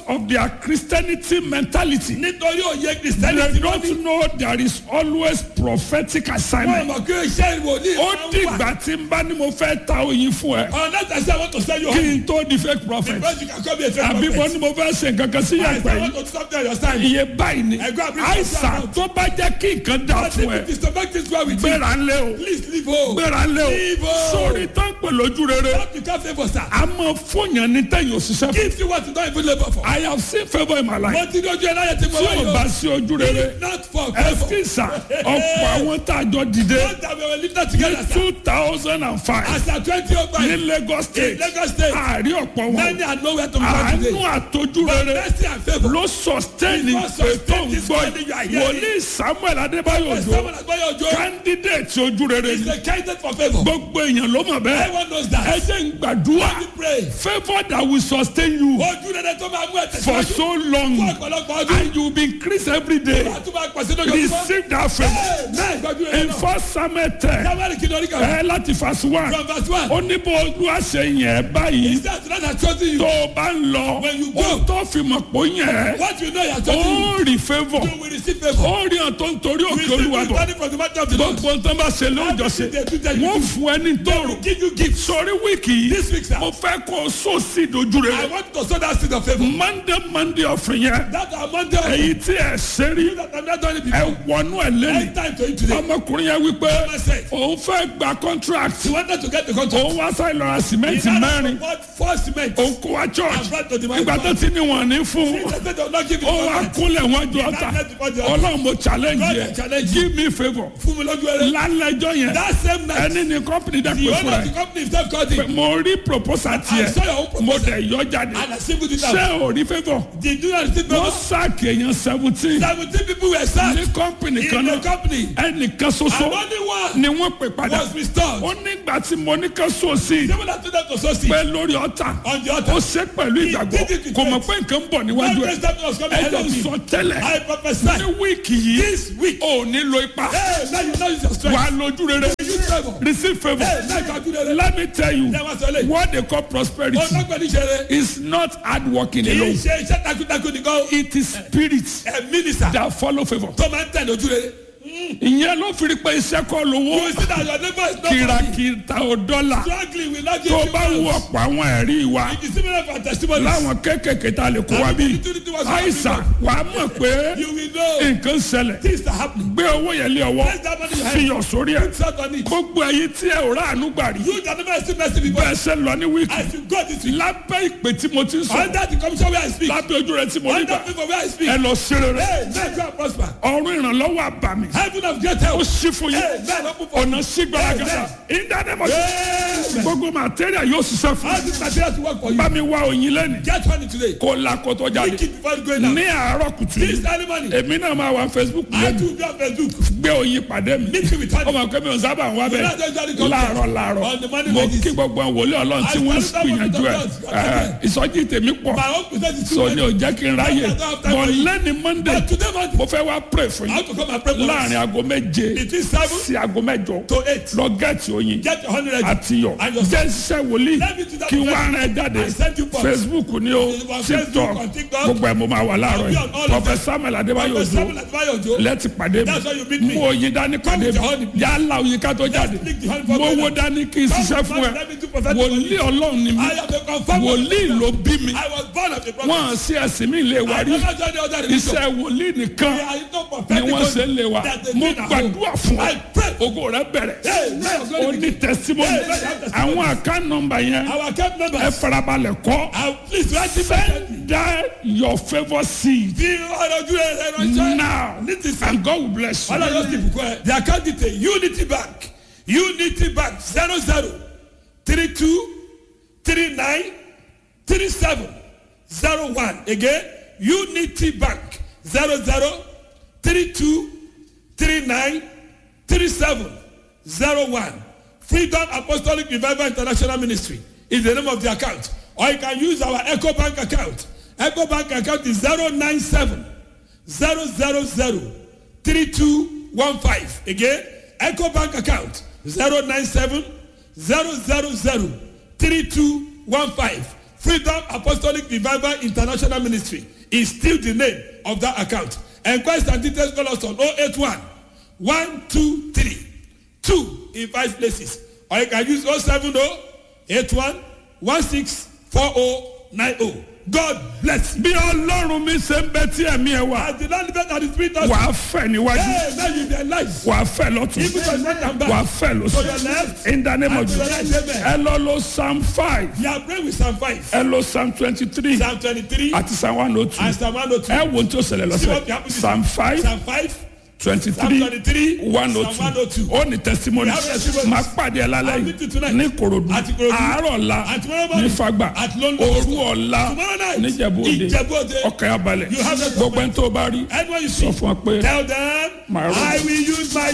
of their Christianity mentality. nítorí òye They kìrìsìtẹ́nì tí wọ́n ní. don't know there is always prophetic wọ́n assignment. mọ̀ kí iṣẹ́ ìwòlíì Ó máa ń wà. dìgbà tí n bá ní mo fẹ́ ta oyin fún ẹ. ọ̀nà tàṣí àwọn tó sẹ́yìn Kí ọ̀hún. n tó di fake prophet. because you can come here to Àbí mo ní mo fẹ́ ṣe nǹkan kan sí I yàgbẹ́ say I yìí. want to stop there your time. Iye báyìí ni. Ẹ̀gbọ́n àbí Àìsàn tó bá jẹ́ kí nǹkan dà but fún if ẹ. it is to make things well with you. Gbéra ńlẹ̀ o. please leave home. Gbéra ńlẹ̀ o. Leave home. Sórí tán pè lójú rere. Stop you can't favour sir. A máa fúnyàn ní tẹ̀yìn òṣìṣẹ́ fún. give you what you don't even labour for. I have seen favour in my life. mo ti ní ojú ẹ̀ láyé tí mo Tí wá o yìí bá o. sí ojú rere. not for favour. Ẹ̀físà ọ̀pọ̀ àwọn tá a jọ dìde don't have a little together ní sir. two thousand and five as at twenty oh five. ní Lagos state. Lagos state. Àárí ọ̀pọ̀ many wọn. are nowhere to be found Àánú today. àtòjú but rere mercy and favour. ló sustain It was ìpè tó ń sustained this gbọ́ morning you are yìí. hearing. Wòlíì Samuel Adébáyọ̀ Òjó someone agbáyé ojo. candidate ojú rere is ni. a candidate for favour. Gbogbo èèyàn ló mọ̀ bẹ́ẹ̀. everyone knows that. Ẹ jẹ́ ń gbàdúrà Let me pray. favour that will sustain you ojú rere tó máa mú ẹ̀ for tẹ̀síwájú. so long fún ọ̀pọ̀lọpọ̀ ọdún. and you will be increase every day. àtúbọ̀ àpàṣẹ lójoojúmọ́. Receive that favour. náà ìgbàjú rere In náà. first Samuel ten sábàlì kí lórí kan. ẹ láti verse one from verse one. ó ní bó ojú àṣẹ yẹn báyìí is that not a chosen you. tó o bá ń lọ When you go. ó tó fi mọ̀ pé ó yẹn what you know you are chosen you. ó rí favour you will receive favour. ó rí hàn tó ń torí you òkè will olúwa receive bọ̀ money from the matter of the Lord. gbogbo nǹkan bá ṣe lóòjọ́ ṣe wọ́n fún ẹ ní tóòrò give you gifts. sórí wíìkì This week, yìí sir. mo fẹ́ kó o sọ sí ìdojú I rẹ want to sow that seed of favour. monday monday ọ̀fìn yẹn that amount of èyí tí ẹ ṣe rí that I'm not doing it ẹ before. wọnú ẹ lẹ́nu End time to you today. ọmọkùnrin yẹn wípé Mama said. òun fẹ́ gba contract He wanted to get the contract. òun wá sáyé lọ́ra sìmẹ́ǹtì mẹ́rin What four cement. òun kó wá church And brought to the man. ìgbà tó ti ní wọn ní fún He said they will not give you ó wá contract. kúnlẹ̀ wọn ju ọ̀tá ọlọ́run mo challenge God yẹ challenge give me favour Fún mi lójú ẹrẹ. lálẹ́jọ́ yẹn That same night. ẹni ní company dẹ́ The pé owner fúnra of the ẹ̀ company himself called him. mo rí proposal I saw your tiẹ̀ own mo proposal. dẹ̀ yọ jáde And I singled it ṣé out. o rí favour Did you not receive wọ́n favour? sáàkì èèyàn seventeen Seventeen people were sacked. ní company kan In the náà company. ẹnìkan And ṣoṣo only one ni wọ́n pè padà was restored. ó nígbà tí mo ní ká sọ sí i Someone that told them to sow seed pé lórí ọ̀tá on the ó altar. ṣe pẹ̀lú ìgbàgbọ́ did it with kò mọ̀ faith. pé nǹkan ń bọ̀ One níwájú ẹ̀ praise that was coming ẹ ahead jẹ́ of n him. sọ tẹ́lẹ̀ I prophesy. ní wíìkì yìí This week. ò ní lo ipa Hey, now you know it's your wà strength. á lójú rere Use favour. receive favour Hey, now you can do that. let me tell you Ṣé wàá sọ lè? what they call prosperity Ọlọ́gbọ̀n ní ṣeré. is not hard working Kì í alone ṣe iṣẹ́ takuntakun nìkan. it is spirit Ẹ̀mí ni sà. that follow favour Tó máa ń tẹ̀ lójú rere. ìyẹn ló fi rí pé iṣẹ́ kọ́ lówó You see that your neighbor is not kìràkìtà ò dọ́là struggling with not tó giving bá you wú money. ọ̀pọ̀ àwọn ẹ̀rí wa It is similar for testimonies. láwọn kéékèèké tá a lè kó wa bí àìsàn wà á mọ̀ pé You will know nǹkan ṣẹlẹ̀ things are happening. gbé owó yẹn lé ọwọ́ Place that money in your fi hand. yọ̀ sórí ẹ̀ Put salt on it. gbogbo ẹ̀yin tí ẹ ò ráàánú gbà rí You that never seen mercy before. bẹ́ẹ̀ ṣe lọ ní wíìkì As you go this week. lábẹ́ ìpè tí mo ti ń sọ Under the commission where I speak. lábẹ́ ojú rẹ tí mo rí Under gbà people where I speak. ẹ lọ sí rere Hey, man, go and prosper. ọ̀run ìrànlọ́wọ́ àbàmì Heaven of great ó help. ṣí fún yín Hey, man, open for ọ̀nà sí gbàràgàdà ìdánimọ̀ gbogbo màtẹ́rìà yóò ṣiṣẹ́ fún How this material to work for you? bá mi wá oyin lẹ́nu Get honey today. kó la kó tó jáde Lick it before you go in ní now. àárọ̀ kùtù This yìí early morning. èmi náà máa wà Facebook I lẹ́nu too be on Facebook. gbé oyin pàdé mi Meet me with honey. ọmọ akẹ́mi ọ̀sán bá ń wá You bẹ́ẹ̀ know, just gotta come láàárọ̀ On the láàárọ̀ morning mo like this. kí gbogbo àwọn wòlíì ọlọ́run tí wọ́n ń I stand up gbìyànjú ẹ̀ with the ẹ̀, ìsọjí tèmi pọ̀ My own present is too so ni ò much. jẹ́ kí n ráyè I don't have time bọ̀ for you. lẹ́ni Monday But today morning, mo fẹ́ wá pray fún I yín have to come and pray for láàrin us. aago méje Between seven sí aago mẹ́jọ to eight. lọ gẹ́ẹ̀tì oyin Get your honey ready. àti yọ And your jẹ́ ṣiṣẹ́ wòlíì Let me do that kí for wọ́n you. rán ẹ jáde I send you post. Facebook ni o On Facebook, TikTok on TikTok. gbogbo ẹ̀ mo máa wà láàárọ̀ I'll be on yìí all of Prophet them. Samuel Adébáyọ̀ Prophet Òjó Samuel Adébáyọ̀ Òjó. lẹ́tì pàdé mi That's why you meet me. mú oyin dání pàdé with your honey, mi yálà oyin ká tó jáde lick the honey for mo me. wo dání kí n ṣiṣẹ́ Come, fún ẹ let me do prophetic wòlíì ọlọ́run ni mi I am a confirmed wòlíì ló bí mi I was born of a prophet. wọ́n sí ẹ̀sìn mi lè wá I rí never joined the other religion. iṣẹ́ wòlíì nìkan I know ni prophetic wọ́n ṣe ń lè wá that they mo did at home. gbàdúrà fún ọ I pray. ogo rẹ bẹ̀rẹ̀ Hey, man, o ní testimony Hey, man, have testimony. àwọn àká nọmba yẹn Our camp ẹ members. farabalẹ̀ kọ́ I please write it back. send that your favour seed Bí ọ̀rọ̀ ojú rẹ̀ ránṣẹ́. now Ní ti sìn. and God will bless you. Ọlọ́run ti bùkún ẹ̀. The account detail Unity Bank Unity Bank zero zero three two three nine three seven zero one again Unity Bank zero zero three two three nine three seven zero one Freedom Apostolic Revival International Ministry is the name of the account or you can use our Echo Bank account Echo Bank account is zero nine seven zero zero zero three two one five again eco bank account zero nine seven zero zero zero three two one five Freedom Apostolic Revival International Ministry is still the name of that account. Enquest and details call us on 081 123 2 in five places. Or you can use 070 81 164090. God bless you. bí ọlọ́run mi ṣe ń bẹ tí ẹ̀mí ẹ wà As the Lord liveth and the Spirit of wà á fẹ̀ níwájú Hey, now you be alive. wà á fẹ̀ lọ́tún Even to the right and wà á back. fẹ̀ To lọ́sùn the left. in the name of and to the Jesus right, amen. ẹ lọ lo psalm five You are praying with Psalm 5. ẹ lo psalm twenty three Psalm 23 àti psalm one oh two and Psalm 102. ẹ wo ohun tí ó ṣẹlẹ̀ See what happened lọ́sẹ̀ this psalm five Psalm 5. twenty Psalm three 23. one oh Psalm two 102. ó ní testimony We have testimonies. máa pàdé ẹ lálẹ́ I'll meet you yìí tonight. ní korodu At Ikorodu. àárọ̀ la At tomorrow ní morning. fagbà At London. òru ọ̀la Tomorrow night. níjẹ̀bú òde Ìjẹ̀bú Òde. ọkàn abalẹ̀ You have a gbogbo ẹni tó bá rí Anyone you sọ see, fún wa pé tell them, My room. I will use my